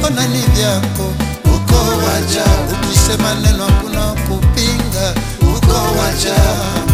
navyoona ni vyako, uko wajabu. Ukisema neno hakuna kupinga, uko wajabu.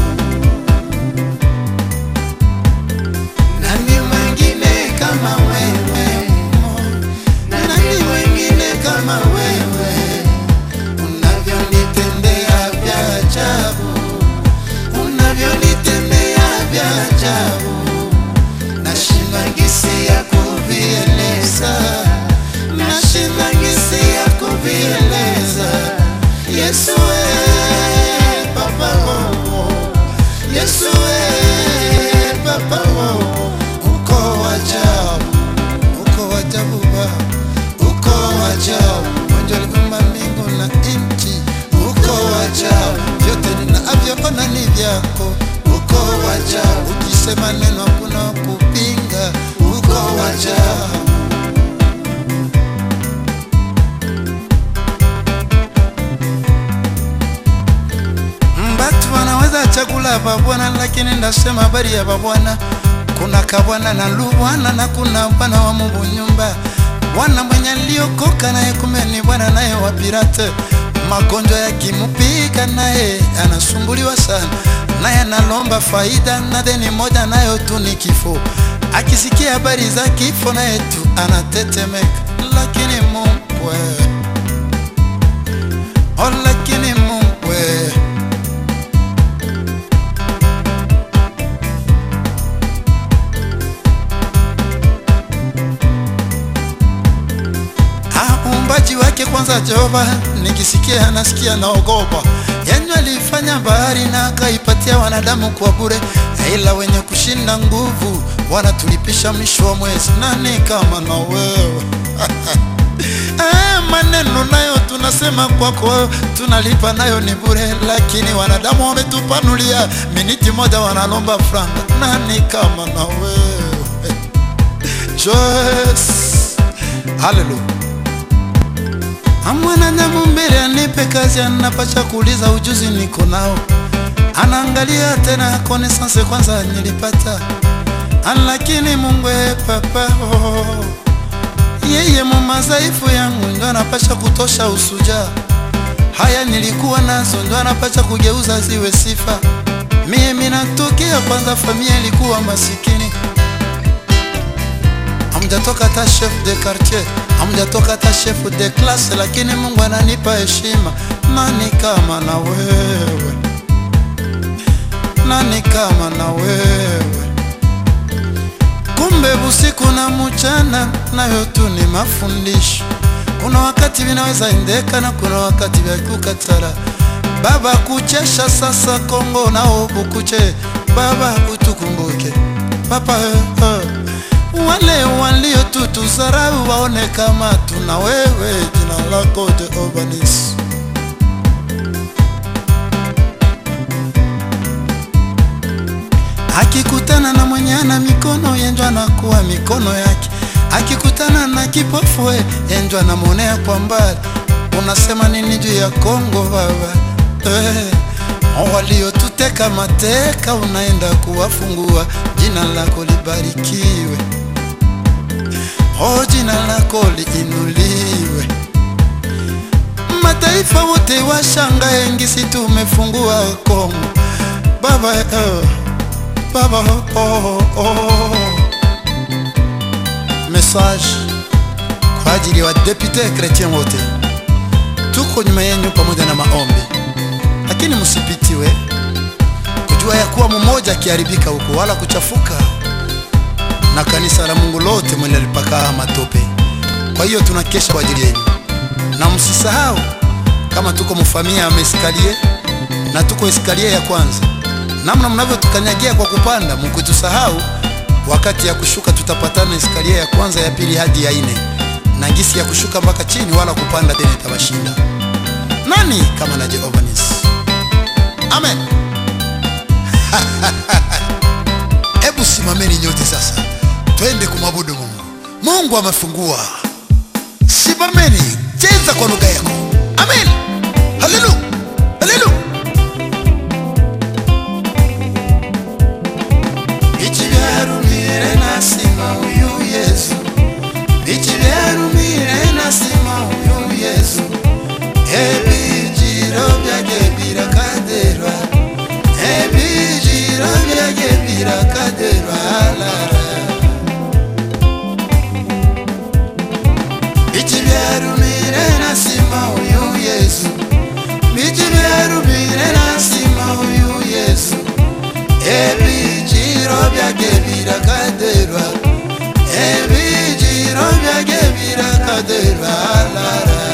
Nani mwingine kama wewe? Nani mwingine kama wewe? Unavyonitendea vya ajabu, unavyonitendea vya ajabu, nashindwa ngisi ya kuvieleza, nashindwa ngisi ya kuvieleza. Yesu we, Papa oh, Yesu we, Papa oh, uko wajabu, uko wajabu Baba, uko wajabu, mwenye aliumba mbingu na nchi, uko wajabu, vyote ninavyoona ni vyako, uko wajabu, ukisema neno hakuna kupinga, uko wajabu. Mbatu wanaweza chakula babwana, lakini ndasema habari ya babwana. Kuna kabwana na lubwana na kuna bwana wa Mungu nyumba, bwana mwenye aliokoka naye kumbe ni bwana naye wa pirate. Magonjwa yakimupika naye anasumbuliwa sana, naye analomba faida na deni moja nayo tu ni kifo. Akisikia habari za kifo naye tu anatetemeka, lakini Mungu we, oh, lakini Mungu we Ah, uumbaji wake kwanza Jehova, nikisikia nasikia naogopa. Yenye alifanya bahari na akaipatia wanadamu kwa bure, ila wenye kushinda nguvu wanatulipisha mwisho wa mwezi. Nani kama na wewe? Ah, maneno nayo tunasema kwako tunalipa nayo ni bure, lakini wanadamu wametupanulia miniti moja wanalomba franga. Nani kama na wewe? Joyce, haleluya. Mwanadamu mbele anipe kazi, anapasha kuuliza ujuzi niko nao, anaangalia tena connaissance kwanza nilipata, lakini Mungu e papa oh, yeye mumazaifu yangu ndo anapasha kutosha usuja. Haya nilikuwa nazo ndo anapasha kugeuza ziwe sifa. Mimi natokea kwanza, familia ilikuwa masikini hamjatoka hata chef de quartier, hamjatoka hata chef de classe, lakini Mungu ananipa heshima. Nani kama na wewe? Nani kama na wewe? Kumbe usiku na mchana nayo tu ni mafundisho. Kuna wakati vinaweza endeka na kuna wakati vya kukatara. Baba kuchesha sasa Kongo nao bukuche, Baba utukumbuke Papa eh, eh. Wale waliotutuzarau waone kama tuna wewe, jina lako Jehova Nisi. Akikutana na mwenye ana mikono yenjwa anakuwa mikono yake, akikutana na kipofu we yenjwa anamwonea kwa mbali. Unasema nini juu ya Kongo baba? Eh, waliotuteka mateka unaenda kuwafungua, jina lako libarikiwe. O, jina lako liinuliwe. Mataifa wote washangae ngisi tumefungua Kongo baba, eh, baba oh, oh. Message kwa ajili ya wadepute kretien wote, tuko nyuma yenu pamoja na maombi, lakini msipitiwe kujua ya kuwa mmoja akiharibika huko wala kuchafuka na kanisa la Mungu lote mwende lipaka matope. Kwa hiyo tunakesha kwa ajili yenu, na msisahau kama tuko mfamia ya meskalie na tuko eskalie ya kwanza, namna mnavyotukanyagia kwa kupanda, mkutusahau wakati ya kushuka tutapatana eskalie ya kwanza, ya pili hadi ya ine, na ngisi ya kushuka mpaka chini wala kupanda tena itabashinda. Nani kama na Jehova Nisi? Amen. Hebu simameni nyote sasa, twende kumwabudu Mungu. Mungu amefungua. Simameni, cheza kwa lugha yako. Amen. Haleluya, haleluya. Bichi byarumire nasima uyu Yesu, bichi byarumire nasima ebijiro byage birakaderwa ebijiro byage birakaderwa lara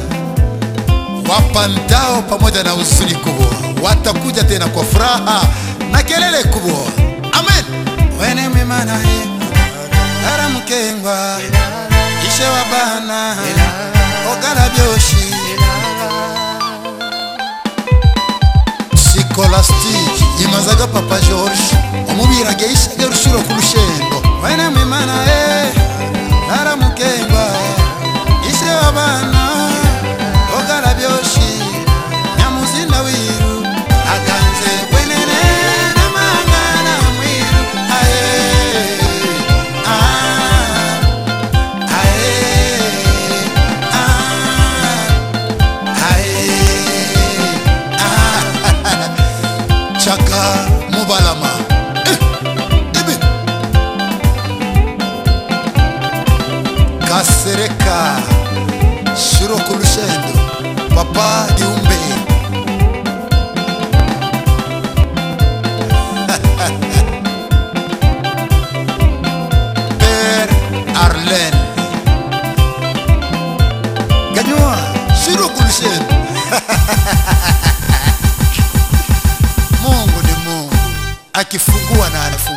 wapandao pamoja na huzuni kubwa watakuja tena kwa furaha na kelele kubwa amen wene mwimana he aramukengwa ishe wa bana ogala byoshi sikolastique imazaga papa george omubirage ishaga rushuro ku rushendo wene mwimana he aramukengwa ishe wa bana ogala byoshi nyamuzinda wiru aganze bwenene namangana mwiru aye ah, aye ah, aye ah. chaka mubalama Eh, ibi kasereka shiro ku rushendo papa giumbe père arlen ganywa shiro ku rushendo mungu ni mungu akifungua na anafungua